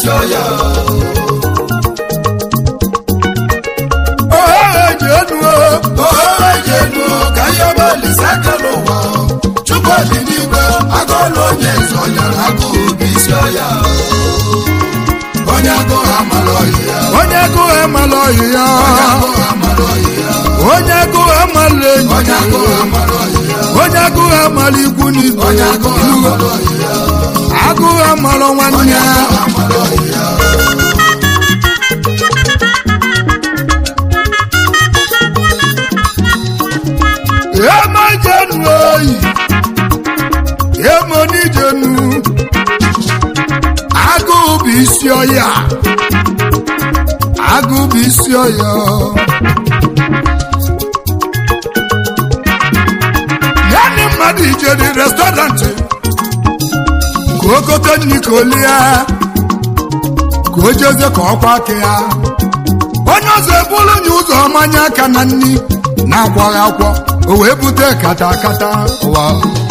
isi ọya ohere ji enu ohere ji enu ka ihe ọbalịsa aka n'ụwa chukwu dị n'igwe agụọlụ onye eze ọnya agụụ bụ isi ọya onye agụụ amala ọyị ya onye gụụ amala ọyị ya onye agụụ amala ọyị ya onye gụụ amala enyi onye agụụ amala ọyị ya onye gụụ amala ikwu n'ibe onye agụụ amala ọyị ya agụụ amala nwanne onye ya agụụ amala ọyị ya emejenu oyi emonijenu agụụ bụ isi ọya agụụ bụ isi ọya ya ndị mmadụ ijeri restọrantị ka o gote nri ka o lie ka o jeze ka ọkwa aka ya onye ọzọ ebulu nye ụzọ mmanya aka na nri na-akwaghị akwọ o wee bute kata kata ụwa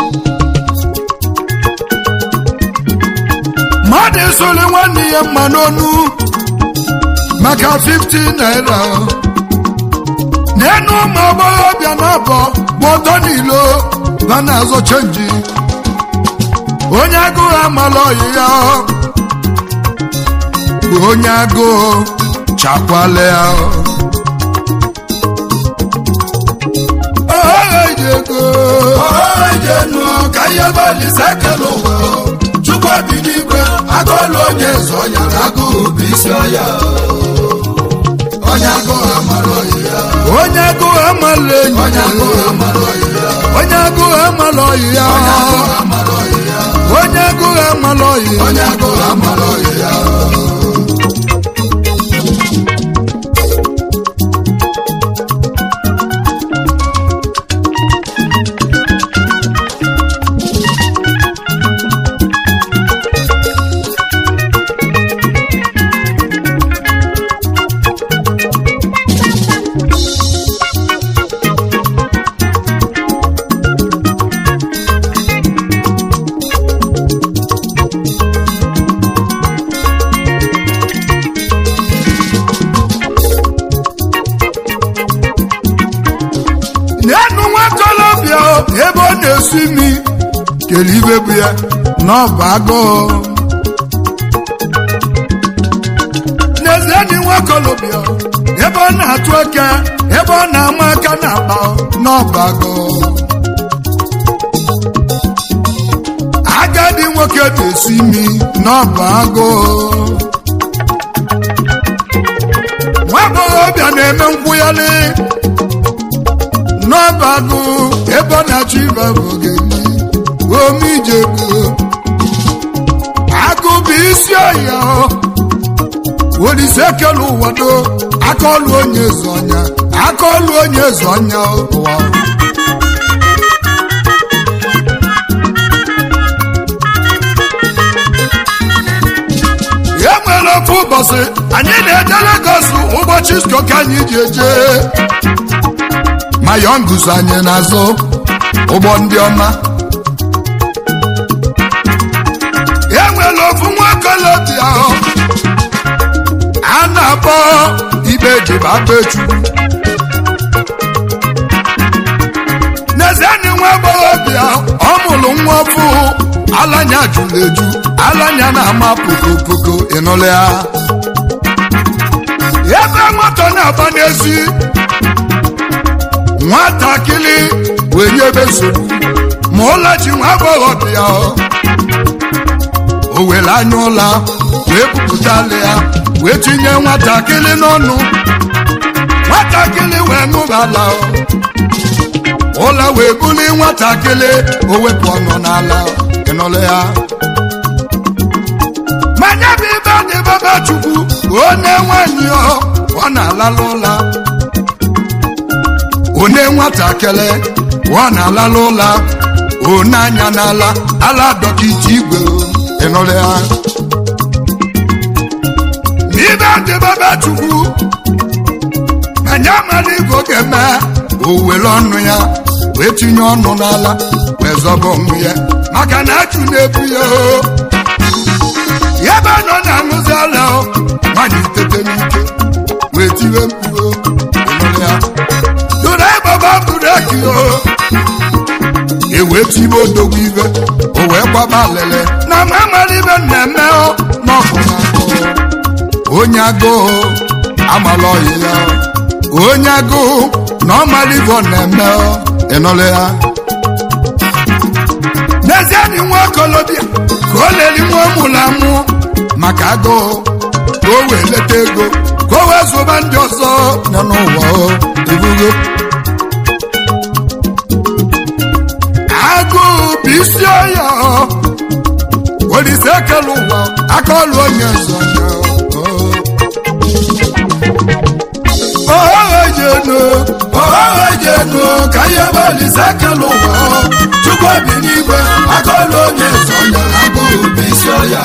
mmadụ esoli nwanne ya mma n'onu maka 50 naira n'enu ụmụ agbọghọbịa na-abọ bụ ọtọ n'ilo ha na-azọ chenji onye agụụ amala ọyị ya bụ onye agụụ chakwala ya ohere ji ego ohere ji enu ka ihe ọbalịsa aka n'ụwa chukwu dị n'igwe agụọlụ onye eze ọnya agụụ bụ isi ọya onye agụụ amala ọyị ya onye agụụ amala enyi onye agụụ amala ọyị ya onye agụụ amala ọyị ya onye agụụ amala ọyị ya onye agụụ amala ọyị onye agụụ amala ọyị ya n'enu nwakolobịa ebe ọ na-esi imi kele ibe bụ ya n'ọba agụụ n'ezie ni nwakolobịa ebe ọ na-atụ eke ebe ọ na-ama aka na-akpa n'ọba agụụ agadi nwoke na-esi imi n'ọba agụụ nwa agbọghọbịa na-eme nkwụghalị n'ọbagụ ebe ọ na-achọ ịba bụ ogeli omijegu agụ bụ isi ọhịa olise kele ụwado akaọlụ onye eze ọnya akaọlụ onye eze ọnya ụwa e nwere ofu ụbọchị anyị na-eje Lagos ụbọchị isko ka anyị ji eje ma yọngụs anyị n'azụ ụgbọ ndị ọma e nwere ofu nwakolobịa a na-akpọ ibe dibabechukwu n'ezienyi nwa agbọghọbịa ọ mụrụ nwa ọfụ alanya jụrụ eju alanya na-ama pokopoko ịnụlụ ya ebe moto na-agba n'ezi nwatakịrị wee nyebe nsogbu ma ụlọ ji nwa agbọghọbịa o were anya ụla wee pụpụtala ya wee tinye nwatakịrị n'ọnụ nwatakịrị wee ṅụbala ụla wee buli nwatakịrị o wepụ ọnụ n'ala ịnụlụ ya manya bụ ibe dị baba chukwu onye nwanyị ọ ọ na-alala ụla one nwatakịrị ọ na-alala ụla one anya n'ala ala dọkịta igwe ịnụrụ ya ibe dị baba chukwu anya mara igo ga-eme o were ọnụ ya wee tinye ọnụ n'ala wee zọba onwe ya maka na achụ na-ebu ya o ebe nọ na-aṅụzi misteki o ewee tibe odogwu ibe o wee gbaba lele na mamara ibe na-eme n'ọkụ n'akụ onye agụụ amala ọyị ya onye agụụ na ọmara ibe ọ na-eme ịnụlụ ya n'ezie na nwa okolobịa ka o leli nwa ụmụrụ amụ maka agụụ ka o wee leta ego ka o wee zụba ndị ọzọ nọ n'ụwa o ibugo agụụ bụ isi ọya olise ekele ụwa aka ọlụ onye nzọ ohejenu ohejenu ka ihe bụ olise ekele ụwa chukwu obi n'igwe aka ọlụ onye nzọ nyere agụụ bụ isi ọya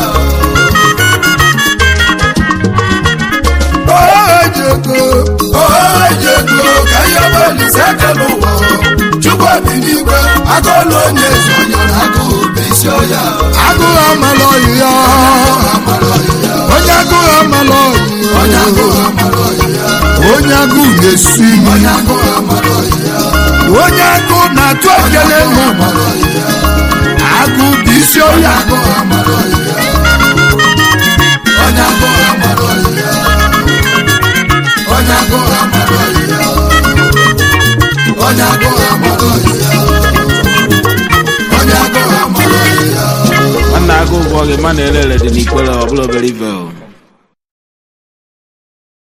ohejenu ohejenu ka ihe bụ olise ekele ụwa chukwu obi n'igwe aka ọlụ onye nzọ nyere agụụ bụ isi ọya agụụ amala ọyị ya onye agụụ amala ọyị onye agụụ amara ọyị ya onye agụụ na-esu imi onye agụụ amara ọyị ya onye agụụ na-atụ ekele nụ amara ọyị ya agụụ bụ isi ọya agụụ amara ọyị ya onye agụụ amara ọyị ya onye agụụ amara ọyị ya onye agụụ amara ọyị ya onye agụụ amara ọyị ya nwanne agụ ụgwọ gị ma na-ere ere dị n'ikwere ọbụla obere ibe o